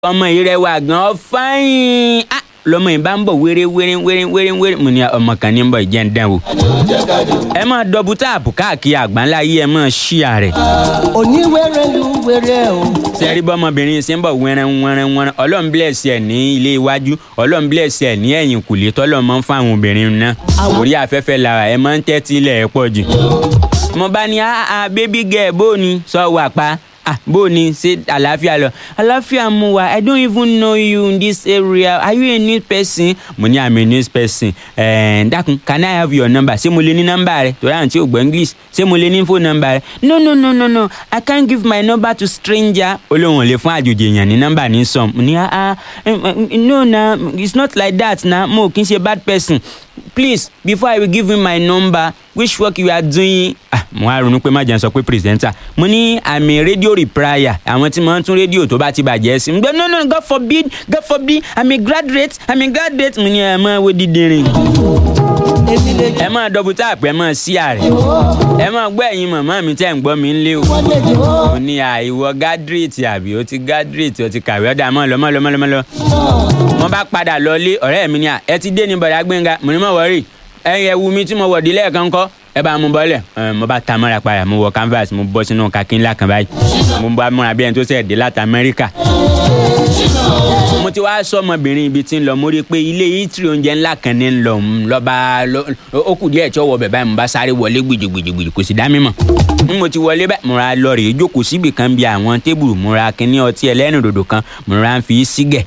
ọmọ yìí rẹwà gan fáyín ah lọmọ yìí bá ń bọ̀ wéré wéré wéré wéré wéré mo ní ọmọ kan ní ń bọ̀ ìjẹ́ ń dán o. ẹ máa dọ́bù táàpù káàkiri àgbáńlá yìí ẹ máa ṣíà rẹ̀. oníwèrè lu wèrè o. sẹ́rí bọ́mọbìnrin ṣe ń bọ̀ wẹ́rẹ́ wẹ́rẹ́ wẹ́rẹ́ ọlọ́run bless ẹ̀ ní ilé iwájú ọlọ́run bless ẹ̀ ní ẹ̀yìn kùlé tọ́lọ́ máa ń fáwọn obìnrin náà orí afẹ́fẹ́ lára ẹ máa ń tẹ́tí ilẹ̀ ẹ̀ pọ̀ jù. mo bá ní ah baby girl bó ni sọ wà pa ah bó ni ṣe àlàáfíà lọ àlàáfíà mu wa i don't even know you in this area are you a new person mo ní i'm a new person ẹ̀ẹ́n dákun can i have your number ṣé mo lè ní nọ́mbà rẹ torí àwọn tí ò gbọ́ english ṣé mo lè ní phone number rẹ no no no no no i can't give my number to stranger olóhùn lè fún àjòjì èèyàn ní nọ́mbà ní sọm mo ní ah ah no na it's not like that na mo kì í ṣe bad person please before i will give you my number which work you are doing ah mo á ronú pé má jẹun sọ pé presenter mo ní àmì rédíò reprier àwọn tí mo ń tún rédíò tó bá ti bàjẹ́ sí gbẹ no no god forbid god forbid i'm a graduate i'm a graduate mo ní ẹ máa wo dídìrín èmi lè jẹ́ ẹ máa dọ́bù táàpù ẹ máa sí àrẹ ẹ máa gbọ́ ẹ̀yin màmá mi tẹ́ ń gbọ́ mi ń lé o wọ́n lè jẹ́ ó. mo ní àìwọ gádírètì àbí o ti gádírètì o ti kàwé ọ̀dà mọ́ lọ mọ́ lọ mọ́ lọ mọ́ lọ mo bá padà lọ lé ọ̀rẹ́ mi ní à ẹ ti dé ní bọ̀dá gbẹ̀ngà mo ní mọ̀ wọ́rì ẹ̀yìn ẹ̀wù mi tí mo wọ̀ dé lẹ́ẹ̀kan kọ́ ẹ bá mú bọ́lẹ̀ ẹ mo bá ta mọ́ra padà mo wọ canvas mo bọ́ sínú kakí ńlá kan báyìí mo bá múra bí ẹni tó ṣẹ̀ dé láti amẹ́ríkà mo ti wá sọ ọmọbìnrin ibi tí ń lọ mo rí i pé ilé itri oúnjẹ ńlá kan ní ń lọ ń lọ́ba ó kù díẹ̀ tí ó wọ bẹ̀ báyìí mo bá sáré wọlé gbìdìgbìdìgbìdì kò sì dá mi mọ̀ n mo ti wọlé báyìí mo ra lọ rèé jókòó síbì kan bí àwọn tébùrù mo ra kíní ọtí ẹlẹ́rìndòdò kan mo ra ń fi í sígẹ̀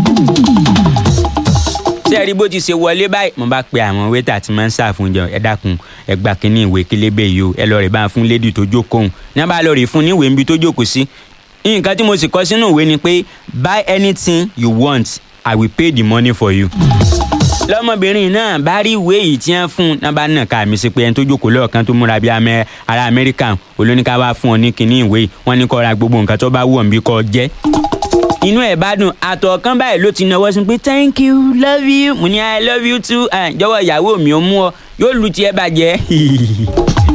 ṣé ẹ rí bó ti ṣe wọlé báyìí mo bá pe àwọn wétà tí máa ń ṣàfùnjọ ẹ dákun ẹ gba kínní ìwé kélébé yìí o ẹ lọ rè bá fún lédi tó jókòó ní bá lọ rè fún níwèé níbi tó jókòó sí nǹkan tí mo sì kọ sínú ìwé ni pé buy anything you want i will pay the money for you lọmọbìnrin náà bá rí ìwé yìí tí wọn fún un náà bá nà ká mi sí pé ẹni tó jókòó lọ́ọ̀kan tó múra bí amẹ ará amẹ́ríkà olóníkà wá fún ọ ní kinní ìwé yìí wọ́n ní kó ra gbogbo nǹkan tó bá wù ọ́ bí kò jẹ́ inú ẹ̀ bá dùn àtọ̀ kan báyìí ló ti náwó sí pé thank you love you mo ní i love you too Ah, jọ̀wọ́ ìyàwó mi ò mú ọ yóò lu tiẹ̀ bàjẹ́